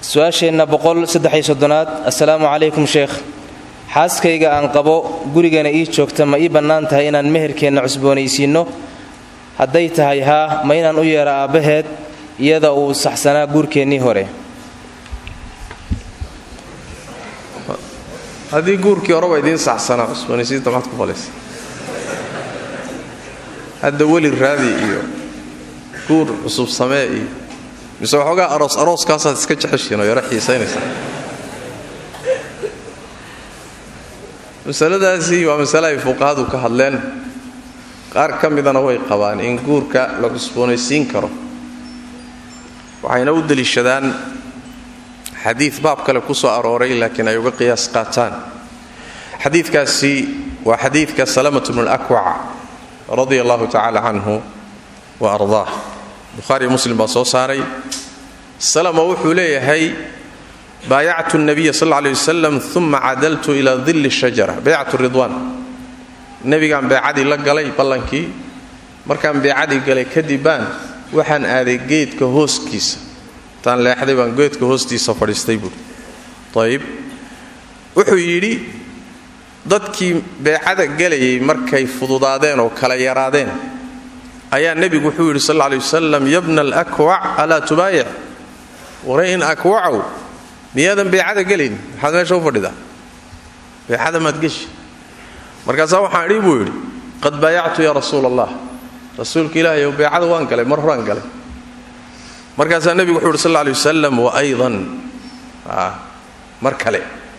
su-aasheenna boqolsaddexiyosoddonaad assalaamu calaykum sheekh xaaskayga aan qabo gurigana ii joogta ma ii bannaan tahay inaan meherkeenna cusboonaysiinno hadday tahay haa ma inaan u yeedha aabbaheed iyada uu saxsanaa guurkeennii hore haddii guurkii horeba idiin saxsanaa cusboonaysiinta maxaad ku falaysa hadda weli raadi iyo guur cusub samee iyo mise waxoogaa aroos arooskaasaad iska jeceshiin oo yaro xiisaynaysaa masaladaasi waa masale ay fuqahadu ka hadleen qaar ka midana way qabaan in guurka la cusboonaysiin karo waxayna u deliishadaan xadiid baab kale ku soo arooray laakiin ay uga qiyaas qaataan xadiidkaasi waa xadiidka salamatu bnu lakwac radia allahu tacaala canhu wa ardaah bukhaariyo muslim baa soo saaray salama wuxuu leeyahay baayactu nabiya sal lla aley wasalam uma cadaltu ilaa dilli shajara baycatu ridwaan nebigaan beecadii la galay ballankii markaan beecadii galay kadib baan waxaan aaday geedka hooskiisa intaan leexday baan geedka hoostiisa fadhiistay buui ayib wuxuu yidhi dadkii beecada gelayay markay fududaadeen oo kala yaraadeen ayaa nebigu wuxuu yidhi sal ley wasalam yabna alakwac alaa tubaayic waray in akwacow miyaadan beecada gelayn maxaad meesha u fadhidaa beecada maad geshi markaasaa waxaan idhi buu yidhi qad baayactu yaa rasuula allah rasuulka ilaahay ow beecada waan galay mar horaan galay markaasaa nebigu wuxuu yidhi sal ley wasalam wa aydan mar kale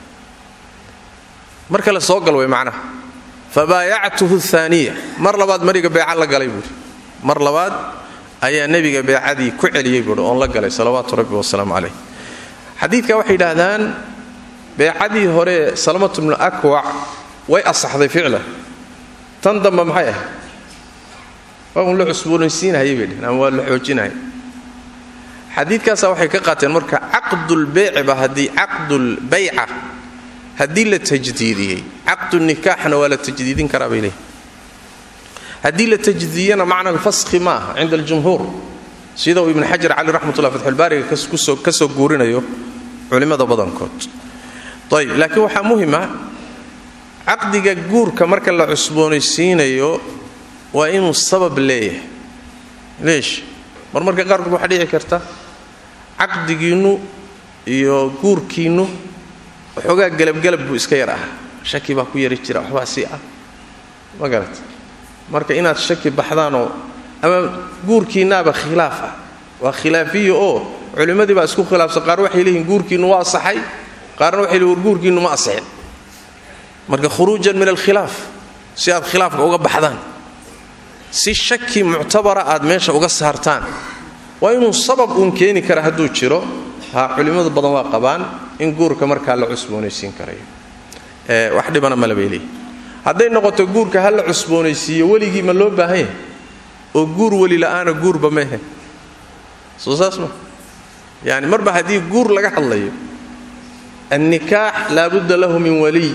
mar kale soo gal way macnaha fabaayactuhu aaniya mar labaad mariga beeca la galay buuhi mar labaad ayaa nebiga beecadii ku celiyey buuhi oon la galay salawaatu rabbi wasalaamu calayh xadiidka waxay yidhaahdaan beecadii hore salamatu bnu akwac way asaxday ficlan tan dambe maxay ahayd waa un la cusboonaysiinahayay bay dheheen ama waa la xoojinahaya xadiidkaasa waxay ka qaateen marka caqdulbeyciba haddii caqdulbayca haddii la tajdiidiyey caqdu nikaaxna waa la tajdiidin karaa bay leeyihin haddii la tajdiidiyana macna alfaskhi ma aha cinda aljumhuur sida uu ibnu xajar cali raxmatullah fatxulbaariga ka soo guurinayo culimmada badankood ayib laakiin waxaa muhima caqdiga guurka marka la cusboonaysiinayo waa inuu sabab leeyahay leesh mar marka qaarkood waxaa dhici karta caqdigiinnu iyo guurkiinnu waxoogaa galabgalab buu iska yar ah shaki baa ku yari jira waxbaa sii ah ma garat marka inaad shaki baxdaanoo ama guurkiinnaaba khilaaf ah waa khilaafiya oo culimmadii baa isku khilaafsan qaar waxay leeyihin guurkiinnu waa asaxay qaarna waxay leeyihin war guurkiinnu ma asixin marka khuruujan min alkhilaaf si aad khilaafka uga baxdaan si shaki muctabara aad meesha uga saartaan waa inuu sabab uun keeni kara hadduu jiro ha culimmadu badan waa qabaan in guurka markaa la cusboonaysiin karayo wax dhibana male bay leeyihin hadday noqoto guurka ha la cusboonaysiiyo weligii ma loo baahan yahay oo guur weli la'aana guurba mehe soo saas ma yani marba haddii guur laga hadlayo annikaax laabudda lahu min waliy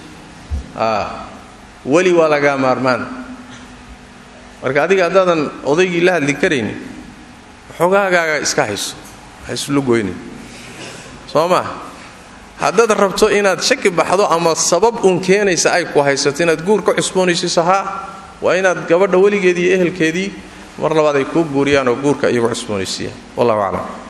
weli waa lagaa maarmaan marka adiga haddaadan odaygii la hadli karaynin xogaagaaga iska hayso ha islu goynin soo maa haddaad rabto inaad shaki baxdo ama sabab uun keenaysa ay ku haysato inaad guur ka cusboonaysiiso haa waa inaad gabadha weligeedii iyo ehelkeedii mar labaad ay kuu guuriyaan oo guurka iyagu cusboonaysiiyaan wallahu aclam